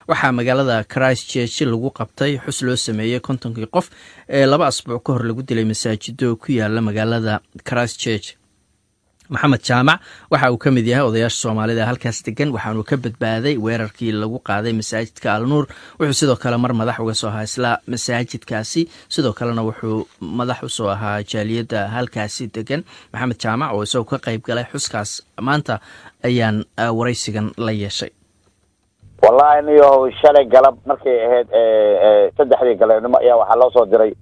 waxaa magaalada christchurch lagu qabtay xus loo sameeyey kontonkii qof ee laba asbuuc ka hor lagu dilay masaajido ku yaala magaalada christchurch maxamed jaamac waxa uu ka mid yahay odayaasha soomaalida halkaas degan waxaanuu ka badbaaday weerarkii lagu qaaday masaajidka alnuur wuxuu sidoo kale mar madax uga soo ahaa isla masaajidkaasi sidoo kalena wuxuu madax usoo ahaa jaaliyadda halkaasi degan maxamed jaamac oo isagoo ka qayb galay xuskaas maanta ayaan waraysigan la yeeshay wallahi niyo shalay galab markay ahayd saddexdii galeebnimo ayaa waxaa loo soo diray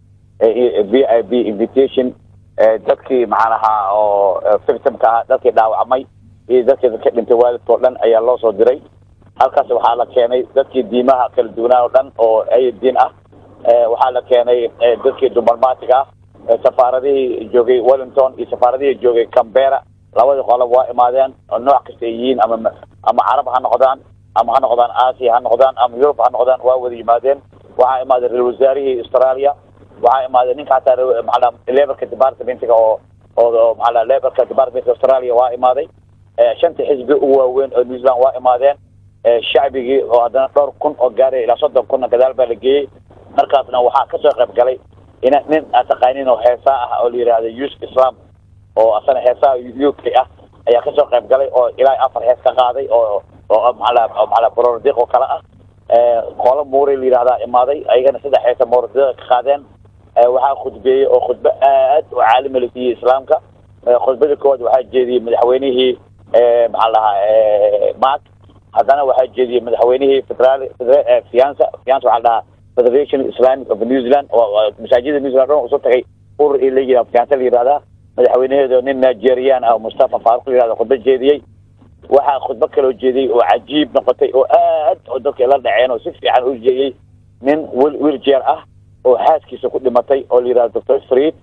v i b invitation dadkii maxaan ahaa oo victimka ah dadkii dhaawacmay iyo dadkii ka dhintay waalidka o dhan ayaa loo soo diray halkaas waxaa la keenay dadkii diimaha kala duwanaa o dhan oo ay diin ah waxaa la keenay dadkii dumarmaatiga ah safaaradihii joogay wellington iyo safaaradihii joogay cambera labadii qolob waa imaadeen oo nooc kasta ay yihiin ama ama carab ha noqdaan ama ha noqdaan asia ha noqdaan ama yurub ha noqdaan waa wada yimaadeen waxaa imaaday ra-isul wasaarihii australia waxaa imaaday ninka hataa maaa laborka departmentiga oo oo maaa laborka departmentka australia waa imaaday shanta xisbi ugu waaweyn oo new zealand waa imaadeen shacbigii oo haddana dhowr kun oo gaaraya ilaa soddon kunna gadaal baa la geeyey markaasna waxaa kasoo qayb galay in nin aad taqaanin oo heesaa ah oo la yidhahda yus islam oo asana heesaha u k ah ayaa kasoo qayb galay oo ilaa afar hees ka qaaday oo oo maala maala borordiq oo kale ah qolo muuri la yidhahdaa imaaday ayagana saddex heesa borordiqa ka qaadeen waxaa khudbeeyey oo khudbe aad u caalima la siiyey islaamka khudbada koowaad waxaa jeediyey madaxweynihii maxaa lahaa mark haddana waxaa jeediyey madaxweynihii federaal fiansa fiansa waxaa dhahaa federation islamic of new zealand oo masaajida new zealand dhan usoo tagay urur i la yihah fiansa la yihahdaa madaxweynaheedo nin nigerian ah mustafa faruq la yihahda khudba jeediyey waxaa khudbo kaloo jeediyey oo cajiib noqotay oo aad oo dadka la dhaceen oo si fiican u jeediyey nin wil wiljeer ah oo xaaskiisa ku dhimatay oo la yidhahdo doctor fried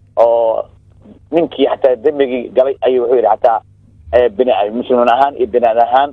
oo ninkii xataa dembigii galay ayuu wuxuu yidhi xataa bini muslimin ahaan iyo binaan ahaan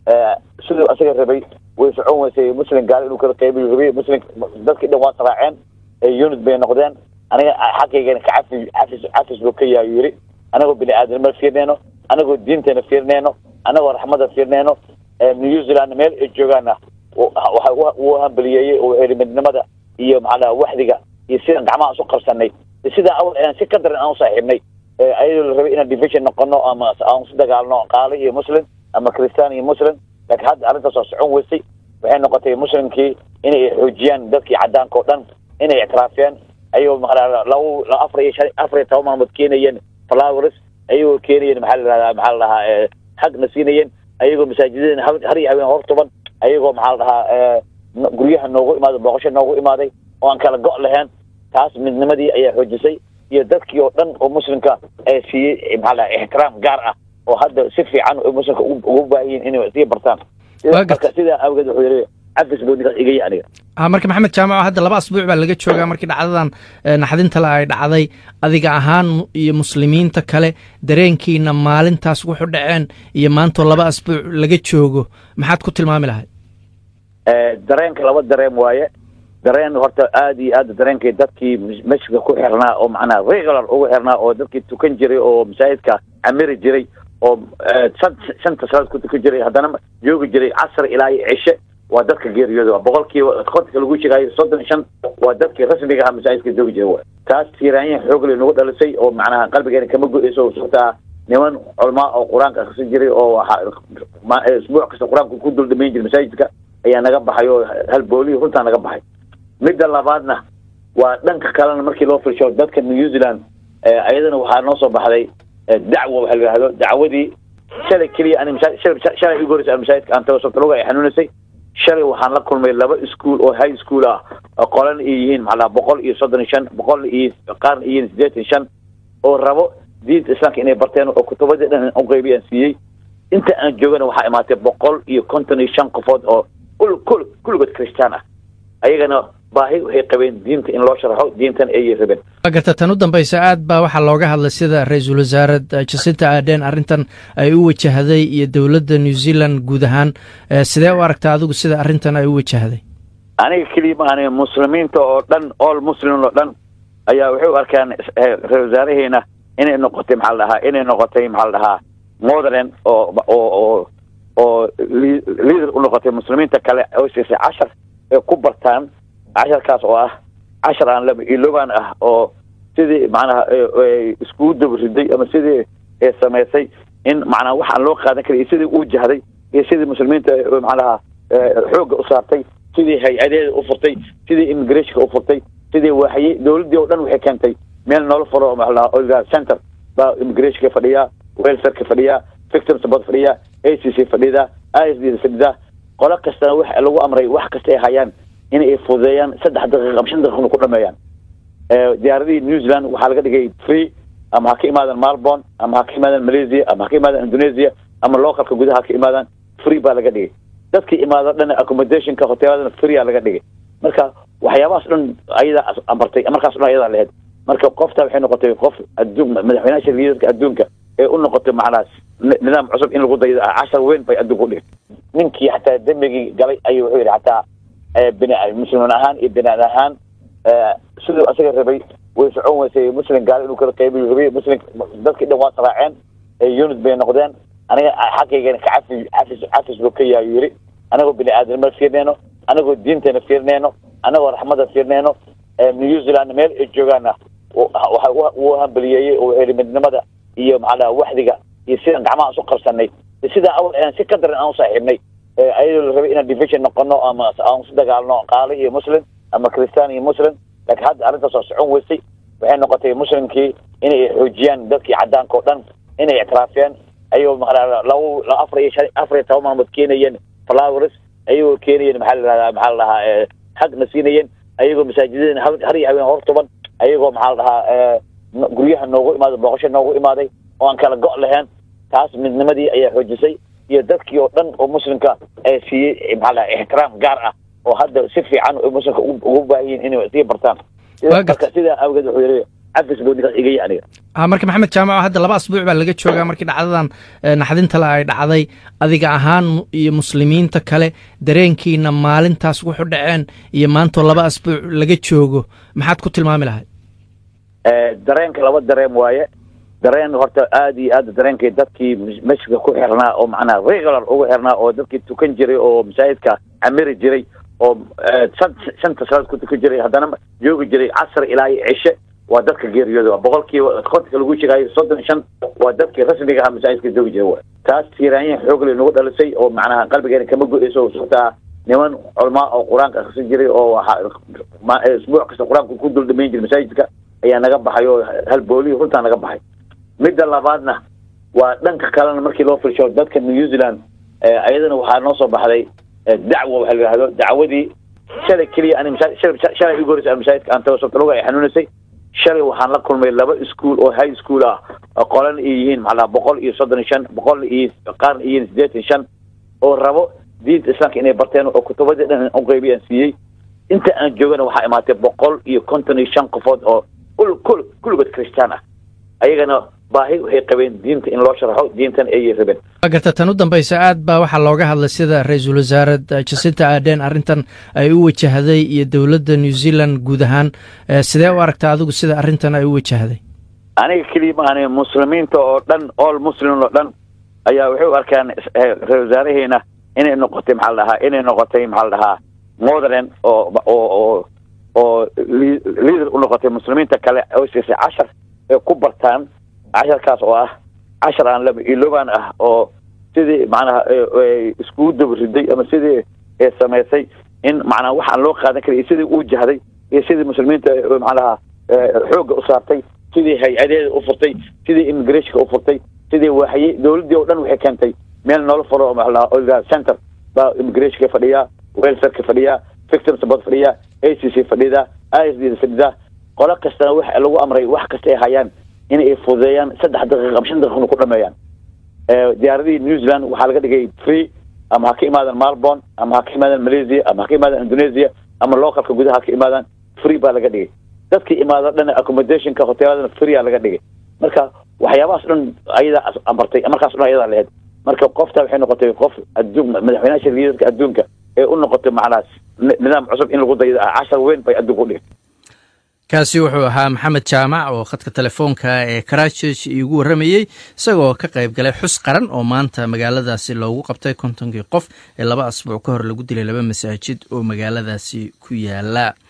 siduu asaga rabay way socon weysay muslim gaali inuu kala qaybiyo rabay muslim dadkii dhan waa saraaceen unit bay noqdeen aniga xaqaygana kacafi cafis cafis buu ka yahay yidhi anagoo bini aadamnima fiirneyno anagoo diinteena fiirneyno anagoo raxmada fiirneyno new zealand meel ay joogaana waxa uu hambaliyeeyey oo wuxuu yidhi midnimada iyo maxaa laha waxdiga iyo sidaan gacmaha isu qabsanay sidaa awal aan si ka daran aan u saaxiibnay ayadoo la rabay inaan division noqono ama aan isu dagaalno qaali iyo muslim ama christian iyo muslim laakiin hadda arrintaas waa socon weysay waxay noqotay muslimkii inay xoojiyaan dadkii cadaanka oo dhan inay ictiraafeen ayagoo maaa laba afar iyo shan afar iyo toban maalmood keenayeen flowers ayagoo keenayeen maxaa la yihahdaa maxaa la dhahaa xagna siinayeen ayagoo masaajidada har iyo haween hortuban ayagoo maxaa la dhahaa guryaha noogu imaaday booqasho noogu imaaday oo aan kala go' lahayn taas midnimadii ayaa xoojisay iyo dadkii oo dhan oo muslimka ee siiyey maxaa laha ixtiraam gaar ah oo hadda si fiican muslimka ugu baahiyin inay sii bartaan marka sidaa awgeed wuxuu yidhi cafis buu ninkaas igaya aniga marka maxamed jaamaco hadda laba asbuuc baa laga joogaa markii dhacdadan naxdinta le ay dhacday adiga ahaan iyo muslimiinta kale dareenkiina maalintaas wuxu dhaceen iyo maantoo laba asbuuc laga joogo maxaad ku tilmaami lahayd dareenka laba dareen waaye dareen horta aada iyo aad dareenkii dadkii masjidka ku xirnaa oo macnaha regular ugu xirnaa oo dadkii tukan jiray oo masaajidka camiri jiray oo shanta salaad ku tukan jiray haddana joogi jiray casr ilaa iyo cishe waa dadka geeriyooda boqolkiiba kontonka lagu sheegaayo soddon iyo shan waa dadkii rasmiga ah masaajidka joogi jiray taas tiiraanya xoogle nagu dhalisay oo macnaha qalbigeena kama go-eyso sabtaa niman culamaa oo qur-aanka akhrisan jiray oo isbuuc kasta qur-aanka ku dul dhamayn jiray masaajidka ayaa naga baxay oo halboolihii runtaa naga baxay midda labaadna waa dhanka kalena markii loo firsho dadka new zealand ayadana waxaa noo soo baxday dacwa waxa la yihahdo dacwadii shalay keliya ani shalay igu horeysa masaajidka aan tago sabtaluga ay xanuunaysay shalay waxaan la kulmay laba ischool oo high school ah qolan ay yihiin maxaa boqol iyo soddon iyo shan boqol iyo qaarna iyo sideetan iyo shan oo rabo diinta islaamka inay barteen oo kutubadii dhan u qeybi aan siiyey inta aan joogana waxaa imaatay boqol iyo konton iyo shan qofood oo kul kulligood christaan ah ayagana baahi waxay qabeen diinta in loo sharaxo diintan ayay rabeen garta tan u dambaysa aad baa waxaa looga hadlay sida ra-iisul wasaare jacinta ardhen arrintan ay u wajahday iyo dowladda new zealand guud ahaan sidee u aragtaa adigu sida arrintan ay u wajahday aniga keliya ma ani muslimiinta oo dhan all muslim oo dhan ayaa waxay u arkaan ra-isul wasaaraheena inay noqotay maxaa la dhahaa inay noqotay maxaa la dhahaa motherland oo oo oo oo liader u noqotay muslimiinta kale oo siisay cashar ee ku bartaan casharkaas oo ah cashar aan laba iloobaan ah oo sidii macnaha iskugu dabariday ama sidii samaysay in macnaha wax aan loo qaadan karin iyo sidii uu jahday iyo sidii muslimiinta macnaha xoogga u saartay sidii hay-adeeda u furtay sidii immigrationka u furtay sidii waaxye dowladdii oo dhan waxay keentay meel noola furo maxaa center baa immigrationka fadhiyaa welfareka fadhiyaa victim support fadhiyaa a c c fadhida i s d fadhida qolo kastana wax lagu amray wax kasta ay hayaan in ay fududeeyaan saddex daqiiqa ama shan daqiiqna ku dhameeyaan diyaaradihii new zealand waxaa laga dhigay free ama ha ka imaadaan malborn ama ha ka imaadaan malaysia ama ha ka imaadaan indonesia ama localka gudaha ha ka imaadaan free baa laga dhigay dadkii imaado dhan accommodationka hoteeladana free aa laga dhigay marka waxyaabahaas dhan ayadaa amartay markaas dhan ayadaa lahayd marka qofta waxay noqotay qof adduun madaxweynaha liidarka adduunka ee u noqotay macnaha nidaam cusub in lagu daydo cashar weyn bay adduunka udhigay ninkii xataa dembigii galay ayuu wuxuu yidhi xataa bini muslimiin ahaan iyo binaan ahaan siduu asaga rabay way socon weysay muslim gaalo inuu kala qaybiyo rabay muslim dadkii dhan waa saraaceen unit bay noqdeen aniga xaqaygana ka cafi cafis cafis buu ka yahay yidhi anagoo bini aadamnima fiirneyno anagoo diintana fiirneyno anagoo raxmada fiirneyno new zealand meel ay joogaana waxa uu hambaliyeeyey oo heli midnimada iyo macnaha waxdiga iyo sidaan gacmaha isu qabsanay sidaa awal aan si ka daran aan usaaxiibnay ayadoo la rabay inaan division noqono ama aan isu dagaalno qaali iyo muslim ama christian iyo muslim laakiin hadda arrintaas waa socon weysay waxay noqotay muslimkii inay xoojiyaan dadkii cadaanka oo dhan inay ictiraafeen ayagoo maqnaa laba afar iyo shan afar iyo toban maalmood keenayeen flowers ayagoo keenayeen maxaa la dhahdaa maxaa la dhahaa xaqna siinayeen ayagoo masaajidada har iyo haween hortuban ayagoo maxaa la dhahaa guryaha noogu imaaday booqasho noogu imaaday oo aan kala go' lahayn taas midnimadii ayaa xoojisay iyo dadkii oo dhan oo muslimka ee siiyey maxaa la dhahaa ixtiraam gaar ah oo hadda si fiican muslimka ugu baahiyiin inay sii bartaan marka sidaa awgeed wuxuu yidhi cafis buu ninkaas igaya aniga ha marka maxamed jaamaco hadda laba asbuuc baa laga joogaa markii dhacdadan naxdinta le ay dhacday adiga ahaan iyo muslimiinta kale dareenkiina maalintaas wuxu dhaceen iyo maantoo laba asbuuc laga joogo maxaad ku tilmaami lahayd dareenka laba dareen waaye dareen horta aada iyo aad dareenkii dadkii masjidka ku xirnaa oo macnaha regular ugu xirnaa oo dadkii tukan jiray oo masaajidka camiri jiray oo shanta salaad ku tukan jiray haddana joogi jiray casr ilaa iyo cishe waa dadka geeriyooda boqolkiiba kontonka lagu sheegaayo soddon iyo shan waa dadkii rasmiga ahaa masaajidka joogi jiray taas tiiraanyin xoogle nagu dhalisay oo macnaha qalbigeena kama go-eyso sababtaa niman culamaa oo qur-aanka akhrisan jiray oo isbuuc kasta qur-aanka ku dul dhamayn jiray masaajidka ayaa naga baxay oo halboolihii runtaa naga baxay midda labaadna waa dhanka kalena markii loo firsho dadka new zealand ayadana waxaa noo soo baxday dacwo waxa la yidhahdo dacwadii shalay keliya ani shalay igu horreysay masaajidka aan tago sabta luga ay xanuunaysay shalay waxaan la kulmay laba ischool oo high school ah qolan ay yihiin maxaa boqol iyo soddon iyo shan boqol iyo qaarna iyo yihiin siddeetan shan oo rabo diinta islaamka inay barteen oo kutubadii dhan u qaybiyaan siiyey inta aan joogana waxaa imaatay boqol iyo konton iyo shan qofood oo kul kulligood christaan ah ayagana baahi waxay qabeen diinta in loo sharaxo diintan ayay rabeen garta tan u dambaysa aad baa waxaa looga hadlay sida ra-iisul wasaare jacinta ardhen arrintan ay u wajahday iyo dowladda new zealand guud ahaan sidee u aragtaa adigu sida arrintan ay u wajahday aniga keliya maahan muslimiinta oo dhan all muslim oo dhan ayaa waxay u arkaan ra-isul wasaaraheena inay noqotay maxaa la dhahaa inay noqotay maxaa la dhahaa modern oo oo oo oo liader u noqotay muslimiinta kale oo siisay cashar ee ku bartaan casharkaas oo ah cashar aan laba iloobaan ah oo sidii macnaha iskugu dabariday ama sidii samaysay in macnaha wax aan loo qaadan karin iyo sidii uu jahday iyo sidii muslimiinta macnaha xoogga u saartay sidii hay-adeeda u furtay sidii immigrationka u furtay sidii waaxye dowladdii oo dhan waxay keentay meel noola furo maxaa center baa immigrationka fadhiyaa welfareka fadhiyaa victim support fadhiyaa a c c fadhida i s d fadhida qolo kastana wax lagu amray wax kasta ay hayaan in ay fududeeyaan saddex daqiiqa ama shan daqiiqna ku dhameeyaan diyaaradihii new zealand waxaa laga dhigay free ama ha ka imaadaan malborn ama ha ka imaadaan malaysia ama ha ka imaadaan indonesia ama localka gudaha ha ka imaadaan free baa laga dhigay dadkii imaado dhan accommodationka hoteeladana free aa laga dhigay marka waxyaabahaas dhan ayadaa amartay markaas dhan ayadaa lahayd marka qofta waxay noqotay qof adduun madaxweynaha liidarka adduunka ee u noqotay macnaha nidaam cusub in lagu daydo cashar weyn bay adduunka udhigay kaasi wuxuu ahaa maxamed jaamac oo khadka telefoonka ee karachurch iigu warramayey isagoo ka qayb galay xus qaran oo maanta magaaladaasi loogu qabtay kontonkii qof ee laba asbuuc ka hor lagu dilay laba masaajid oo magaaladaasi ku yaala